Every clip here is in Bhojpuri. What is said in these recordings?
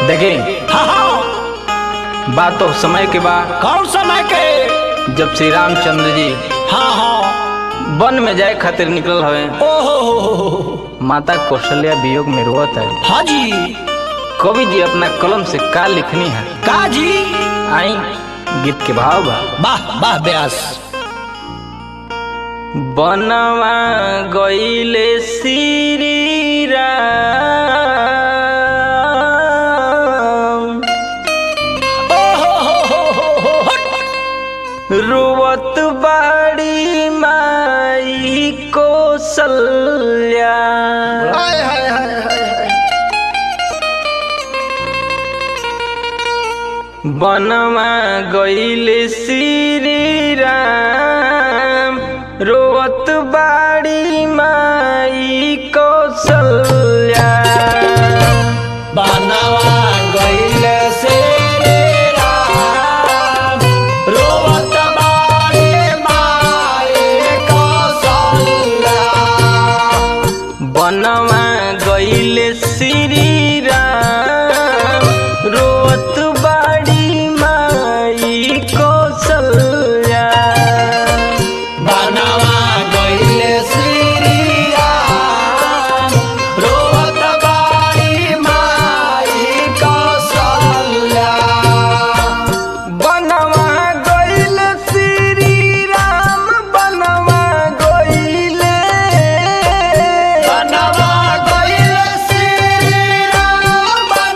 देखी हाँ हाँ बात तो समय के बाद कौन समय के जब श्री रामचंद्र जी हाँ हाँ वन में जाए खातिर निकल हवे ओहो माता कौशल्या वियोग में रोवत है हाँ जी कवि जी अपना कलम से का लिखनी है का जी आई गीत के भाव बा वाह वाह व्यास बनवा गईले श्री राम ओहो हो हो हो हो हट। रुवत बाड़ी माई कौशल्या हाय हाय हाय हाय हाय बनवा गईले श्री राम रोवत बाड़ी माई कौशल्या बनवा गइल से रे राम, रोवत बाड़े माए कौशल्या। बनवा गईले श्री राम रोवत बाड़ी माई कौशल्या बनवा गइल श्री राम, रोवत बाड़ी माई कौशल्या। बनवा गईल श्री राम बनवा गईले बनवा गइल श्री राम,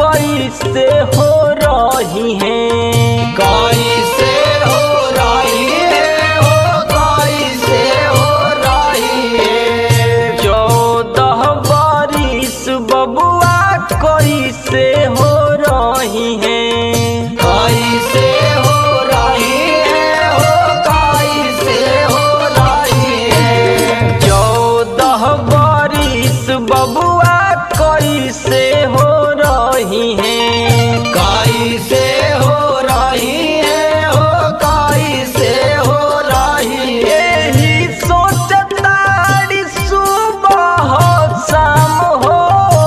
कैसे हो रही है कैसे हो रही है हो कैसे हो रही है चौदह बारिश बबुआ कैसे हो रही है कैसे हो रही है हो कैसे हो रही है चौदह बारिश बबुआ कैसे हो रही है कैसे हो रही है हो कैसे हो रही है यही सोचतारी सुबह शाम हो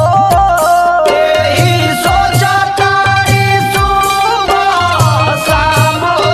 यही सोचा तारी सुबह शाम हो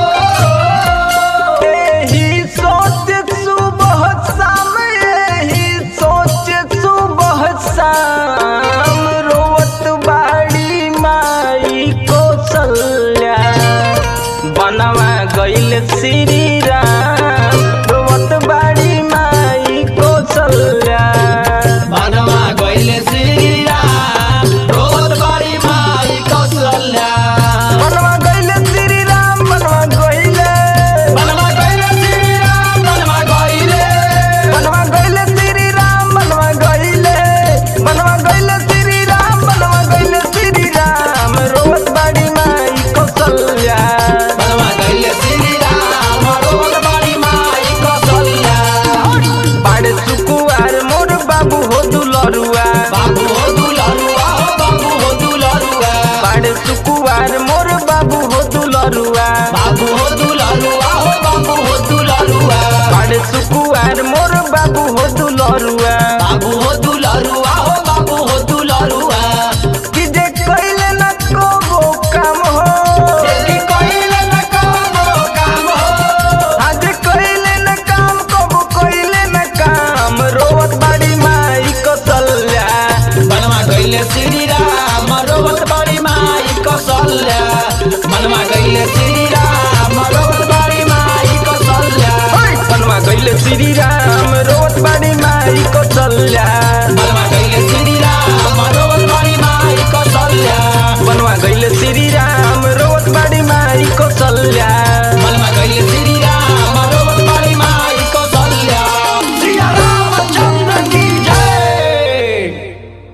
यही सोच सुबह शाम यही सोच सुबह शाम रोवत बाड़ी माई कौशल्या बनवा गइल श्री राम रोवत बाड़ी माई कौशल्या बनवा गइले श्री राम रोज बड़ी माई कौशल्या बनवा गइल श्री राम बनवा गइले बनवा गइले श्री राम बनवा गइले बनवा गइले श्री राम बनवा गइले बनवा गइले श्री राम बनवा गइले श्री राम रोवत बाड़ी माई कौशल्या बनवा गइले श्री राम रोज बड़ी माई कौशल्या बाड़े सुकुआर मोर बाबू हो दुलरुआ बाबू हो दुलरुआ हो बाबू हो दुलरुआ बाड़े सुकुआर मोर बाबू हो दुलरुआ बाबू हो दुलरुआ हो बाबू हो दुलरुआ बाड़े सुकुआर मोर बाबू हो दुलरुआ बाबू हो दुलरुआ हो बाबू हो दुलरुआ कि जे कइले न को काम हो देखी कइले न कबो काम हो आज कइले न काम कबो कइले न काम रोवत बाड़ी माई कौशल्या बनवा गइले श्री राम रोवत बड़ी माई कौशल्या बनवा गइले श्री राम रोवत बड़ी माई कौशल्या ओइ! बनवा गइले श्री राम रोवत बाड़ी माई कौशल्या बनवा गइले श्री राम रोवत बड़ी माई कौशल्या बनवा गइले श्री राम रोवत बाड़ी माई कौशल्या